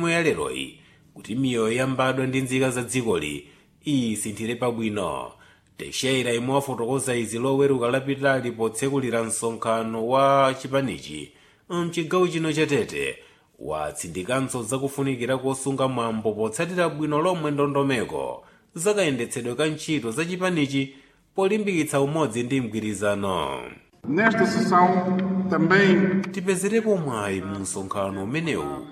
ya leroyi kuti miyoyo yambadwa ndi nzika za dzikoli isinthire pabwino teixeira imwe wafotokoza izi loweruka lapitali potsekulira msonkhano wa chipanichi mchigawo chino chatete watsindikanso zakufunikira kosunga mwambo potsatira bwino lomwe ndondomeko zakayendetsedwe ka ntchito za chipanichi polimbikitsa umodzi ndi mgwirizano Nesta sessão também tipezerepo mwayi mu msonkhano umenewu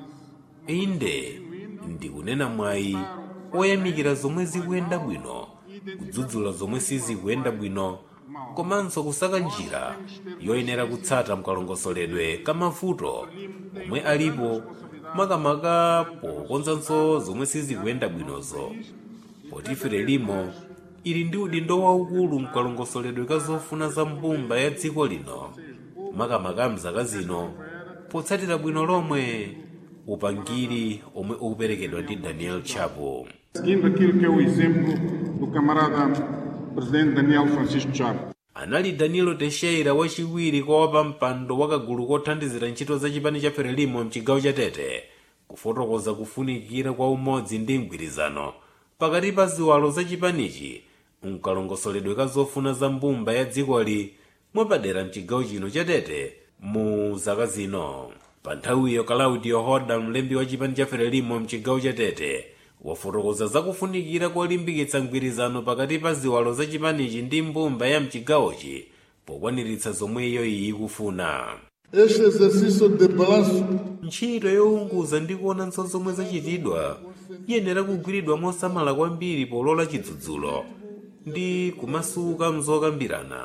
inde ndikunena mwayi oyamikira zomwe zikuyenda bwino kudzudzula zomwe sizikuyenda bwino komanso kusaka njira yoyenera kutsata mkalongosoledwe ka mavuto omwe alipo makamaka pokonzanso zomwe sizikuyenda bwinozo potifere limo ili ndi udindo waukulu mkalongosoledwe ka zofuna za mbumba ya dziko lino makamaka mzaka zino potsatira bwino lomwe upangiri omwe ukuperekedwa ndi daniel chapo seguindo aquilo que é o exemplo do camarada presidente Daniel Francisco Chapo. anali danilo teixeira wachiwiri kwa wapampando wa kagulu kothandizira ntchito za chipani cha frelimo mchigawo cha tete kufotokoza kufunikira kwa umodzi ndi mgwirizano pakati pa ziwalo za chipanichi mkalongosoledwe ka zofuna za mbumba ya dzikoli mwapadera mchigawo chino cha tete mu zaka zino pa nthawiyo claudio hoda mlembi wa chipani cha frelimo mchigawo cha tete wafotokoza zakufunikira kolimbikitsa mgwirizano pakati pa ziwalo za chipanichi ndi mbumba ya mchigawochi pokwaniritsa zomwe iyo iyi ikufuna Este exercício de balanço ntchito younguza ndi kuonanso zomwe zachitidwa iyenera kugwiridwa mosamala kwambiri polola chidzudzulo ndi kumasuka mzokambirana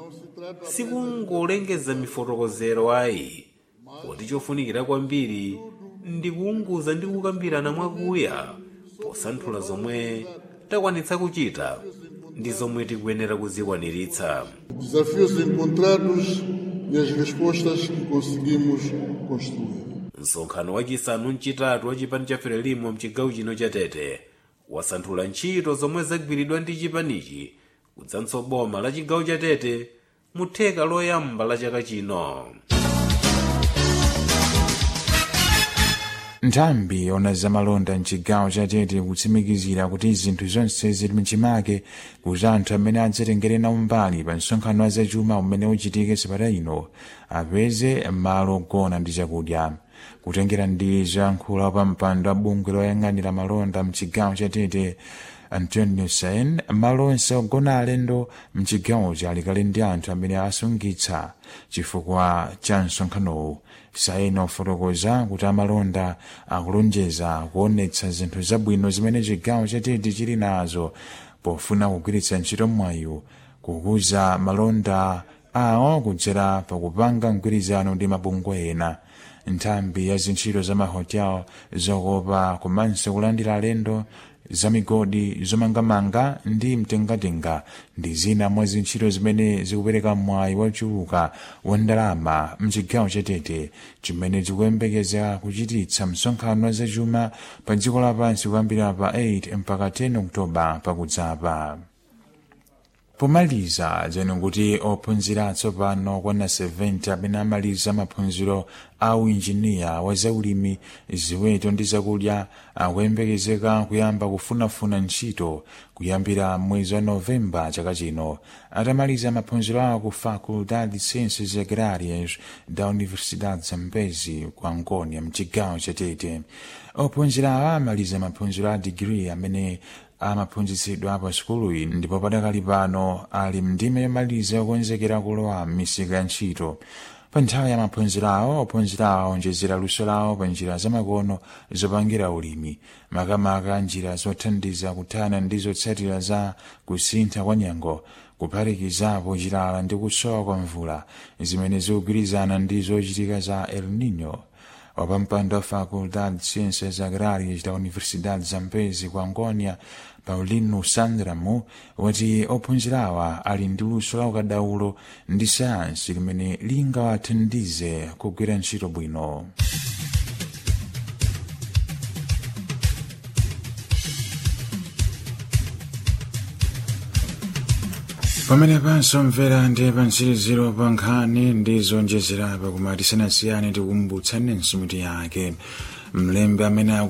sikungolengeza mifotokozero ayi poti chofunikira kwambiri ndi kuunguza ndi kukambirana mwakuya posanthula zomwe takwanitsa kuchita ndi zomwe tikuyenera kuzikwaniritsa desafios encontrados e as respostas que conseguimos construir. msonkhano wachisanu mchitatu wa chipani cha frelimo mchigawo chino cha tete wasanthula ntchito zomwe zagwiridwa ndi chipanichi kudzanso boma la chigawo cha tete mu theka loyamba la chaka chino nthambi yona zamalonda mchigawo cha tete kutsimikizira kuti zinthu zonse zili mchimake kuti anthu amene adzatengere nawo mbali pa msonkhano wa zachuma umene uchitike sabata ino apeze malo ogona ndi chakudya kutengera ndi zoyankhula pa mpando wa bungwe loyang'anira malonda mchigawo cha tete antonio sain malo onse ogona alendo mchigawochi alikali ndi anthu amene asungitsa chifukwa cha msonkhanowu sain ofotokoza kuti amalonda akulonjeza kuonetsa zinthu zabwino zimene chigawo chatete chili nazo pofuna kugwiritsa ntchito mwayi kukuza malonda awo kudzera pakupanga mgwirizano ndi mabungwe ena nthambi ya zintchito za mahotel zokopa komanso kulandira alendo zamigodi zomangamanga ndi mtengatenga ndi zina mwa zintchito zimene zikupereka mwayi wachuluka wa ndalama mchigawo chatete chimene chikuyembekeza kuchititsa msonkhano wa zachuma pa dziko lapansi kuyambira pa 8 mpaka 10 oktoba pakudzapa pomaliza zeno kuti ophunzira atsopano kwana 70 amene amaliza maphunziro a uinjiniya wa zaulimi ziweto ndi zakudya akuyembekezeka kuyamba kufunafuna ntchito kuyambira mwezi wa novemba chaka chino atamaliza maphunziro awo ku faculdade de ciências agrárias da universidade zambezi ku angonia mchigawo chatete ophunzira awo amaliza maphunziro a digiri amene amaphunzitsidwa pa sukuluyi ndipo padakali pano ali mndime yomaliza yokonzekera kulowa m'misika ya ntchito pa nthawi ya maphunziro awo ophunzira awo aonjezera luso lawo pa njira zamakono zopangira ulimi makamaka njira zothandiza kuthana ndi zotsatira za kusintha kwa nyengo kuphatikizapo chilala ndi kusowa kwa mvula zimene zikugwirizana ndi zochitika za el nino wapampando wa faculdade de ciências agrárias da universidade zambezi ku angonia paulino sandramu wati ophunzirawa ali ndi luso la ukadaulo ndi sayansi limene lingawathandize kugwira ntchito bwino pamene pansomvera ndi pantsiriziro pa nkhani ndi zonjezerapo koma tisanasiyane tikumbutsanenso mitu yake mlembi amene aku